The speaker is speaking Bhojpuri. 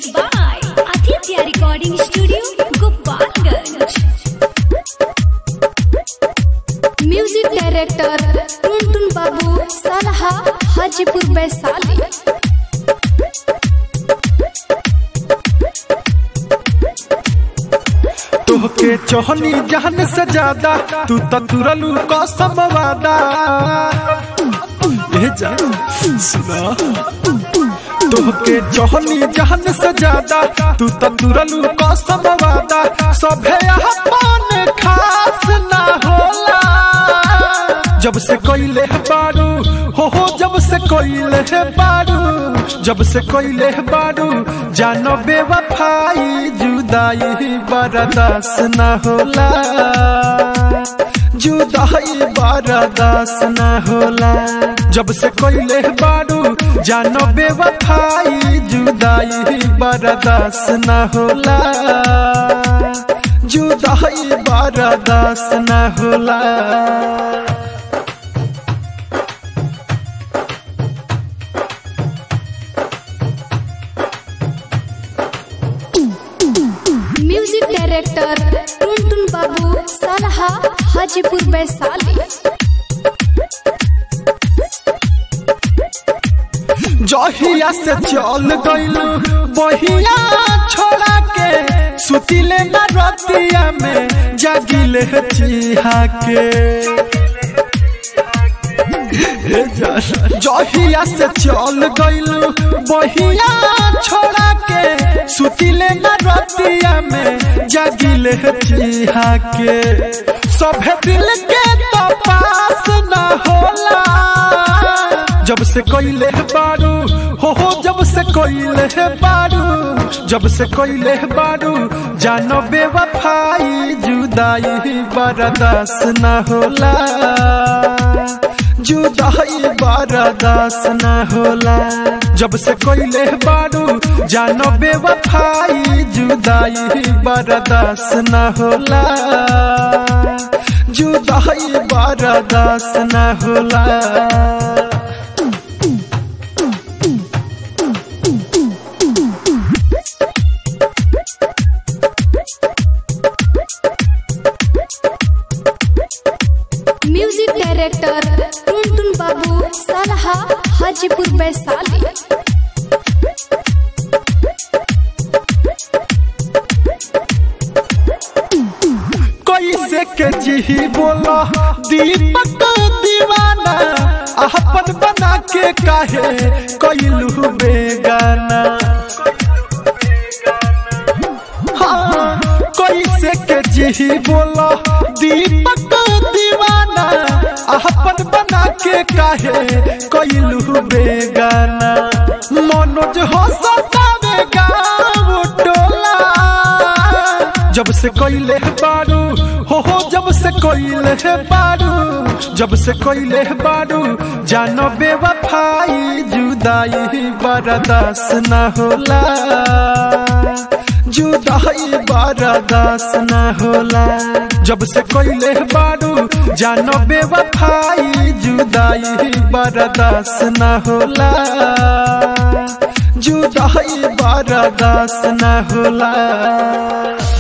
by Aditya Recording Studio, Gopalganj. Music director Tuntun Babu सलहा हाजीपुर वैशाली तोहके चोहनी जहन से ज्यादा तू तो तुरलू कसम वादा ए जा सुना तोहके चोहनी जहन से ज्यादा तू तो तुरलू कसम वादा सभे अपन खास ना होला जब से कोइले बारू हो हो जब से कोइले बारू जब से कोइले बारू जानो बेवफाई जुदाई बर्दाश्त न होला जुदाई बर्दाश्त न होला जब से कोइले बारू जानो बेवफाई जुदाई बर्दाश्त न होला जुदाई बर्दाश्त न होला म्यूजिक डायरेक्टर टुनटुन बाबू सलहा हाजीपुर वैशाली जहिया से चल गइलू बहिया छोड़ा के सुतिले न रतिया में जागिले चिहा के जहिया से चल गइलू बहिया छोड़ा के सुतिले न रतिया में जागिले चिहा के सभे दिल के तो पास न होला जब से कोइले बारू हो हो जब से कोइले बारू जब से कोइले बारू जानो बेवफाई जुदाई बर्दाश्त न होला जुदाई बर्दाश्त न होला जब से कोइले बारू जानो बेवफाई जुदाई बर्दाश्त न होला जुदाई बर्दाश्त न होला म्यूजिक डायरेक्टर टुनटुन बाबू सलहा हाजीपुर वैशाली कैसे के जी बोला दीपक दीवाना अपन बना के काहे कैलू बेगाना हाँ, कैसे के जी बोला दीपक दीवाना अपन बना के काहे कैलू बेगाना मनोज हो सतावे गाँव टोला जब से कोइले बारू हो हो जब से कोइले बारू जब से कोइले बारू जानो बेवफाई जुदाई बर्दाश्त न होला जुदाई बर्दाश्त न होला जब से कोइले बारू जानो बेवफाई जुदाई बर्दाश्त न होला जुदाई बर्दाश्त न होला